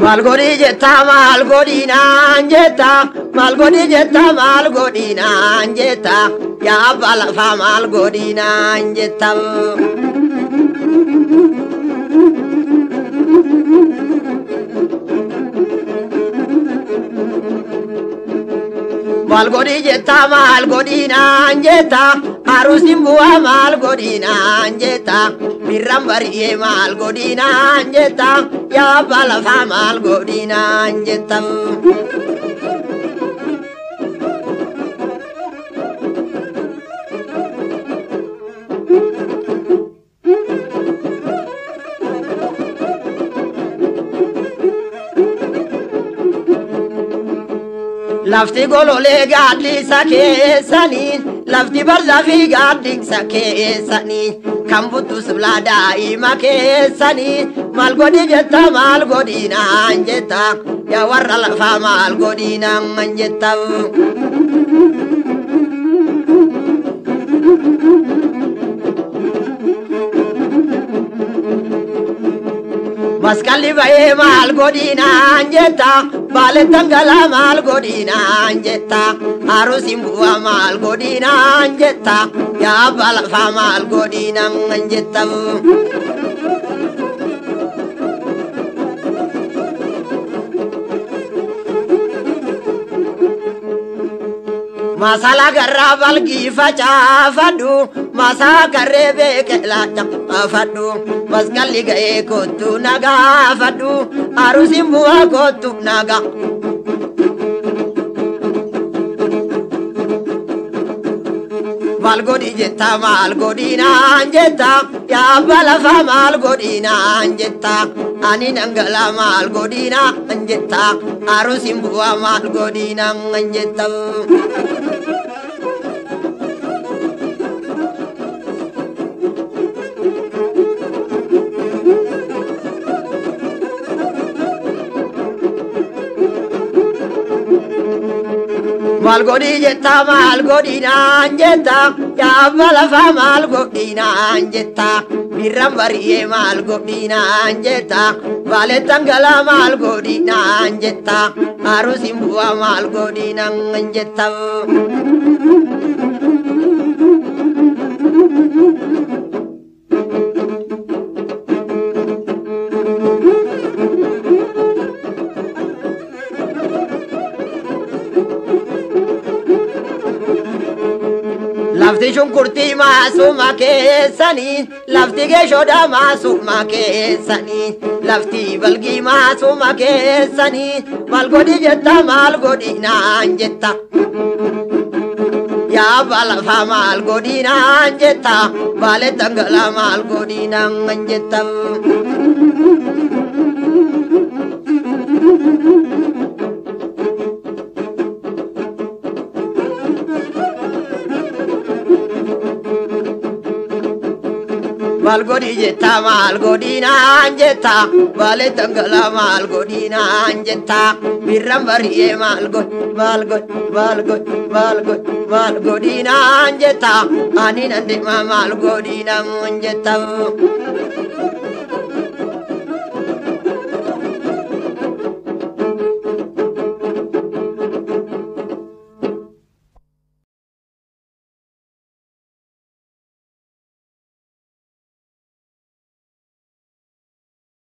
Maal godhi jetta maal godhinaan jetta maal godhi jetta maal godhinaan jetta yaa abbaa lafaa maal godhinaan jetta. Maal godhi jetta maal godhinaan jetta aruusin bu'aa maal godhinaan jetta birraan bari'ee maal godhinaan jetta yaa abbaa lafaa maal godhinaan jetta. Lafti gololee gaaddisa keessanii lafti barzafii gaaddisa keessanii kan buttus bilaa daa'ima keessanii maal godhi jetta maal godhinaan jetta yaa warra lafaa maal godhinaan jetta. Maskalli ba'ee maal godhinaan jetta Baalettan galaa maal godhinaan jetta Aruusin bu'aa maal godhinaan jetta Yaa abbaa lafaa maal godhinaan jetta Masala garraa balgii facaafadhu masaa karree beekelaa caafadhu maskalli ga'ee kottu nagaafadhu aruusin bu'aa kottu naga. Maal godhi jetta maal godhinaan jetta yaa abbaa lafaa maal godhinaan jetta ani dhangalaa maal godhinaan jetta aruusin bu'aa maal godhinaan jetta. Maal godhi jetta maal godhinaan jetta yaa abbaa lafaa maal godhinaan jetta birraan bari'ee maal godhinaan jetta baalettan galaa maal godhinaan jetta aruusin bu'aa maal godhinaan jetta. Lafti shunkurtii maasuma keessanii lafti geeshoodha maasuma keessanii lafti balgii maasuma keessanii maal godhi jetta maal godhinaan jetta. Yaa abbaa lafaa maal godhinaan jetta baalee dhangalaa maal godhinaan jetta. Maal godhi jetta maal godhinaan jetta baalee dhangalaa maal godhinaan jetta birraan bari'ee maal god maal god maal god maal god maal godhinaan jetta ani nan deema maal godhinaan jetta.